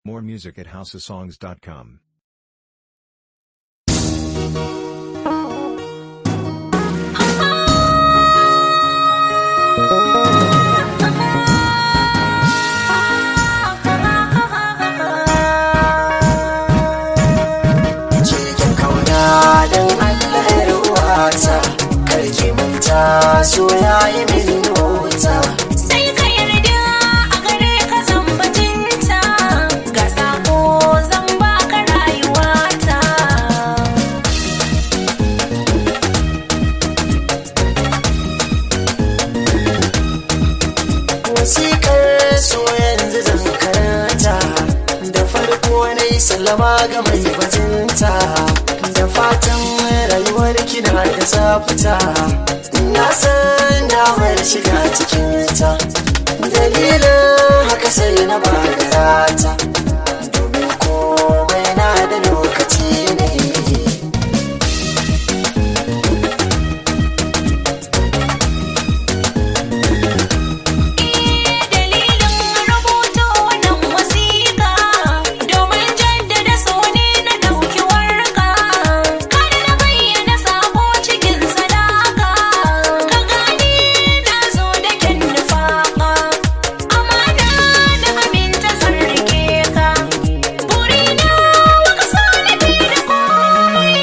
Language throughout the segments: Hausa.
More music at houseofsongs.com. cikin kauna don Allah ya ruwata karki manta so ya yi min nota Sai ka yarda a gare ka zan bajinta ga sako zan baka rayuwata. wasikar so yanzu zan karanta da farko na yi sallama ga mai bajinta da fatan rayuwar kina da zafita na san damar shiga cikinta dalilin haka sai na bagarata domin komai na da lokaci ne Dalilin rubuta wannan wasiƙa domin jaddada so ne na ɗauki warka. Kada na bayyana sabo cikin sadaka. Ka gane na zo da kyan nufaƙa. Amana da aminta zan rike ka. Burina baka so ni fiye da komai.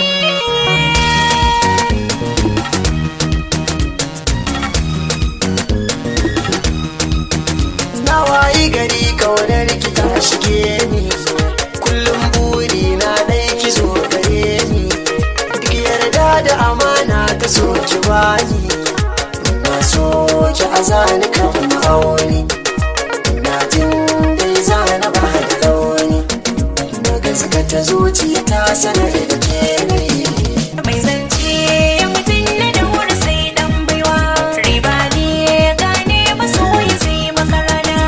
na wayi gari kaunar ki ta shige ni kullum buri na dai ki zo gare ni duk yarda da amana ta so ki bani na so ki azani kan ma'auni na jin dai zana ba da launi na gaskata zuciya ta sanar da ke ni Mai zance mutum na da wuri sai dan baiwa riba ne gane masoyi sai makarana.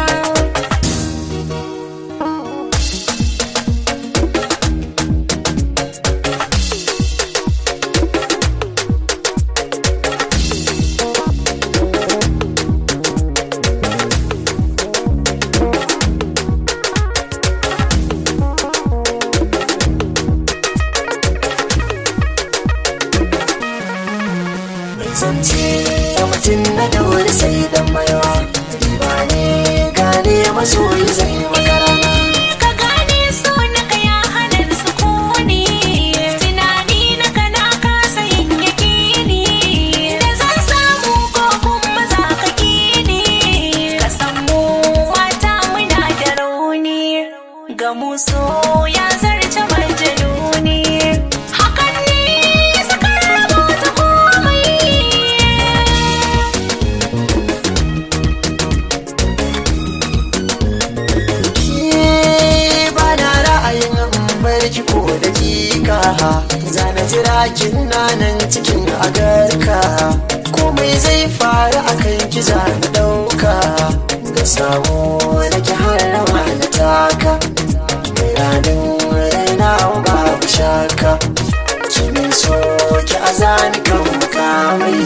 mai zance da mutum na daure sai dan baiwa riba ne gane masoyi zai makarana Ka gane so na ka ya hana sukuni tunani na ka na kasa yin yakini da zan samu ko kuma za ka kini ka samu mata muna da rauni ga muso ya zarce majaluni hakan ne sakar rabota komai Ki ba na ra'ayin barki ko dakika zana jira kin nan cikin agarka komai zai faru akan ki zana dauka da samu nake har rawa na taka ranin raina babu shaka kimin so ki azani kan mukamai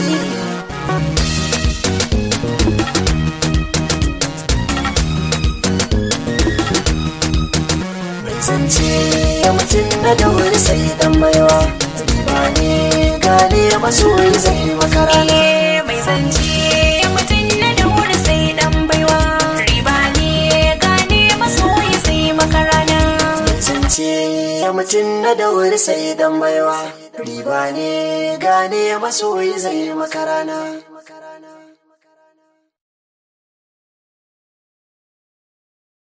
mai zance ya mutum na daure sai dan baiwa ba ne gane masoyi zai makarana Eh, mai zance mutum na da wuri sai dan baiwa riba ne gane masoyi sai makarana mai zance ya mutum na daure sai dan baiwa riba ne gane masoyi zai makarana